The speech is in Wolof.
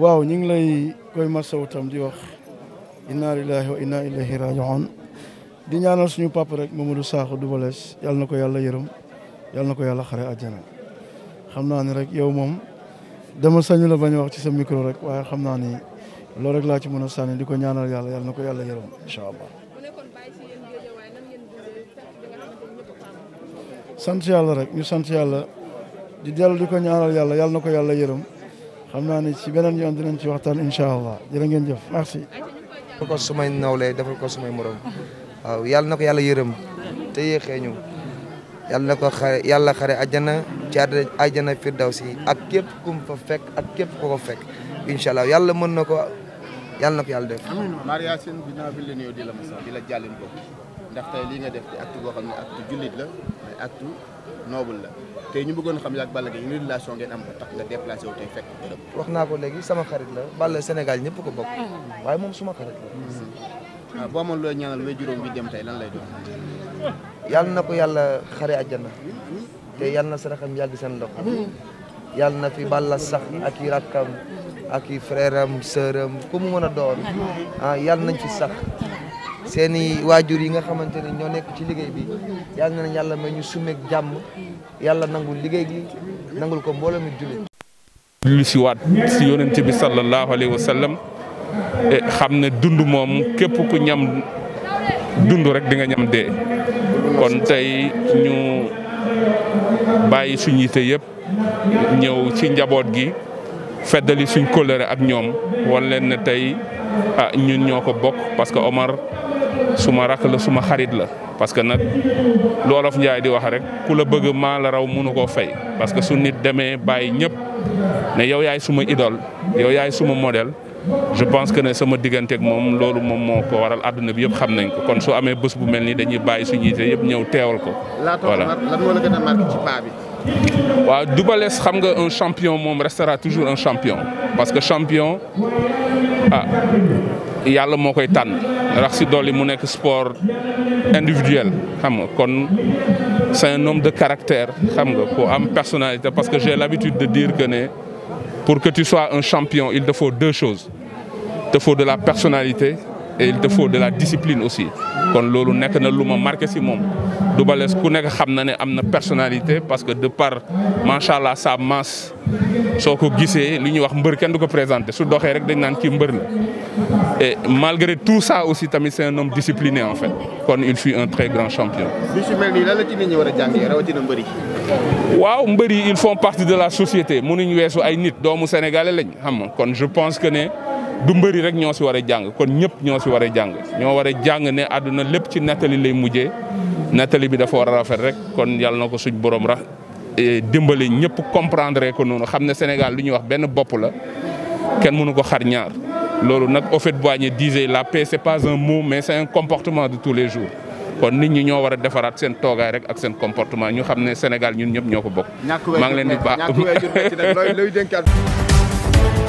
waaw ñu ngi lay koy masawu tam di wax inna lillahi wa inna ilayhi raji'un di ñaanal suñu papa rek Mamadou Sakho Double Less yàlla na ko yàlla yërëm yàlla na ko yàlla xare àjjana xam naa ni rek yow moom dama sañu la bañ a wax ci sa micro rek waaye xam naa ni loolu rek laa ci mën a sànni di ko ñaanal yàlla yàlla na ko yàlla yërëm incha allah. sant yàlla rek ñu sant yàlla di dellu di ko ñaanal yàlla yàlla na ko yàlla yërëm xam naa ni ci beneen yoon dinañ ci waxtaan incha allah jërë ngeen jëf merci. defal ko sumay nawle defal ko sumay morom waaw yàlla na ko yàlla yërëm te yéexee ñu yàlla na ko xare yàlla xare àjjana ci àjjana firdawsi ak képp kum fa fekk ak képp ko ko fekk incha allah yàlla mën na ko yàlla na ko yàlla def. Maria Sène dinaa fi la nuyoo di la masa di la jàllin ko ndax tey lii nga def di acte boo xam ne acte jullit la mais acte noble la tey ñu bëggoon xam yaak Balla Gaye ñu relation ngeen am ko tax nga déplacé wu tey fekk bërëb wax naa ko léegi sama xarit la Balla Sénégal ñëpp ko bokk waaye moom suma xarit la. waaw boo amoon looy ñaanal way juróom bi dem tey lan lay doon yàlla na ko yàlla xare àjjana te yàlla na saraxam yàgg seen loxo yàlla na fi Balla sax ak i rakkam ak i frère am sœur am ku mu mën a doon ah yàlla nañ fi sax seen i waajur yi nga xamante ne ñoo nekk ci liggéey bi yàlla nañ yàlla may ñu sumeeg jàmm yàlla nangul liggéey gi nangul ko mbooloo mi jullit lu si waat si yonent bi sallallahu alayhi wa sallam xam ne dund moom képp ku ñam dund rek di nga ñam dee kon tey ñu bàyyi suñ yite yëpp ñëw ci njaboot gi feddali suñ kóllëre ak ñoom wan leen ne tey ah ñun ñoo ko bokk parce que Omar suma rakk la suma xarit la parce que nag lu Olof Njaay di wax rek ku la bëgg maa la raw mënu koo fay parce que su nit demee bàyyi ñëpp ne yow yaay suma idole yow yaay suma modèle je pense que ne sama digganteeg moom loolu moom moo ko waral àdduna bi yëpp xam nañ ko kon su amee bés bu mel nii dañuy bàyyi suñu yite yëpp ñëw teewal ko. voilà lan moo la gën a marqué ci paa bi. waaw Double Less xam nga un champion moom restera toujours un champion parce que champion ah yàlla moo koy tànn rax si dolli mu nekk sport individuel xam nga kon c'est un homme de caractère xam nga ko am personnalité parce que j'ai l'habitude de dire que ne pour que tu sois un champion il te faut deux choses il te faut de la personnalité et il te faut de la discipline aussi kon loolu nekk na lu ma marqué si moom Double Less ku nekk xam na ne am na personnalité parce que de par macha allah sa masse soo ko gisee li ñuy wax mbër kenn du ko présenté su doxee rek dañ naan kii mbër la et malgré tout ça aussi tamit c'est un homme discipliné en fait kon il fut un très grand champion. bi su mel nii lan la ci nit ñi war a jàngee rawatina mbër yi. waaw mbër yi ils font partie de la société mënuñ weesu ay nit doomu sénégalais lañ xam nga kon je pense que ne. du mbëri rek ñoo si war a jàng kon ñëpp ñoo si war a jàng ñoo war a jàng ne àdduna lépp ci nettali lay mujjee nettali bi dafa war a rafet rek kon yàlla na ko suñ borom ra dimbali ñëpp comprendre ko noonu xam ne Sénégal lu ñuy wax benn bopp la kenn mënu ko xar ñaar loolu nag Houphouët-Boigny disait la paix c'est pas un mot mais c'est un comportement de tous les jours kon nit ñi ñoo war a defaraat seen toogaay rek ak seen comportement ñu xam ne Sénégal ñun ñëpp ñoo ko bokk. maa ngi leen di baax ñàkk